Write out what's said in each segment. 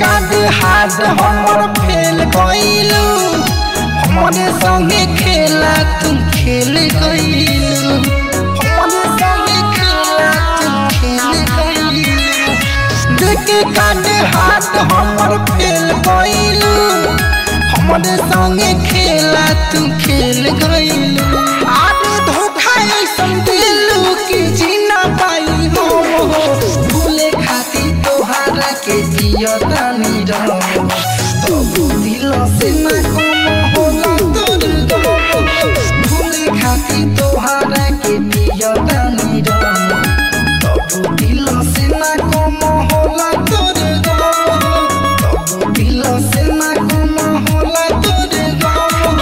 काट हाथ हमर फेल गइलू हमरे संगे खेला तुम खेल गइलू हमरे संगे खेला तुम खेल गइलू देखे काट हाथ हमर फेल गइलू हमरे संगे खेला तुम खेल गइलू आज धोखा ऐसन दिलू कि जीना पाई हो भूले खातिर तोहारा के जियतानी रहो तबु दिल से ना कम होला तोर गम भूले खातिर तोहारा के जियतानी रहो तबु दिल से ना कम होला तोर गम तबु दिल से ना कम होला तोर गम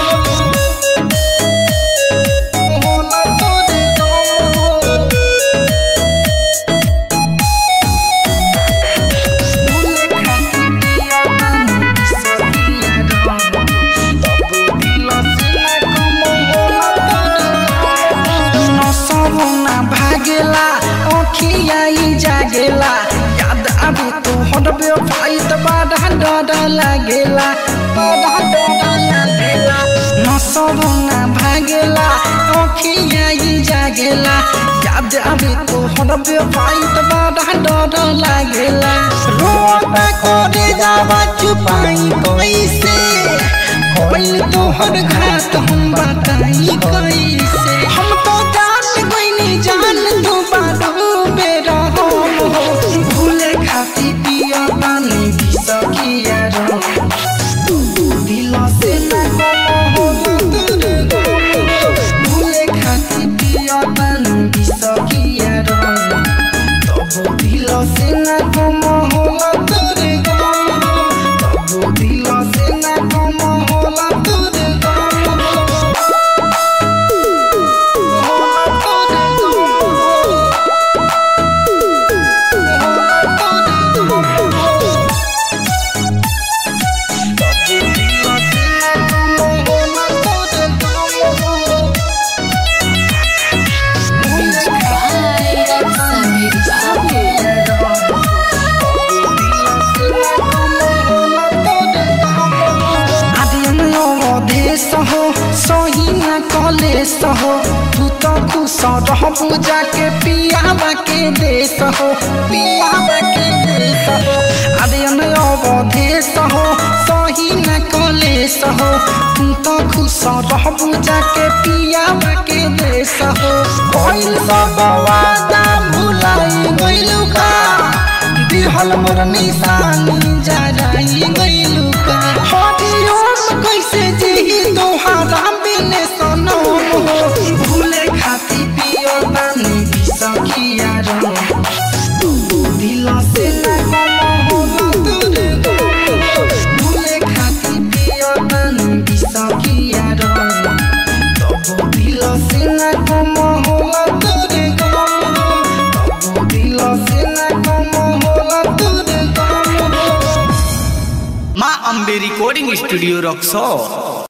होला तोर गम नसरुना भागेला ओखियाई जागेला याद आवे तो हटबे फाइट बड़ा डर लागेला बड़ा डर लागेला नसरुना भागेला ओखियाई जागेला याद आवे तो हटबे फाइट बड़ा डर लागेला रोता करे जावा चुपाई कैसे होइल तोहर घात हम बताई कैसे हम तो जान गइनी जान तू बाडू बेरा हो भूले खाती पिया पानी भी सकिया रो तू दिल से ना हो भूले खाती पिया पानी भी सकिया रो तबो दिल से ना कम होला तोरे गम तबो दिल से ना कम होला तोरे गम होला तोरे गम होला तोरे गम तबो दिल से ना कम होला तोरे गम कलेस हो तू तो खुश रहबू जाके पियावा के देश हो पियावा के देश हो आर्यन अवधेश हो सही न कलेस हो तू तो खुश रहबू जाके पियावा के देश हो कोइल सब वादा भुलाई गइलू का दिहल मोर निशानी जराई गइलू का हरिओम कैसे जेही तोहारा बिने सनो भूले खाती पियो पानी भी सखिया रो दिल से ना कम होला दूर भूले खाती पियो पानी भी सखिया रो तबो दिल से ना कम होला दूर तबो दिल से ना कम होला दूर माँ अम्बे रिकॉर्डिंग स्टूडियो रक्सौल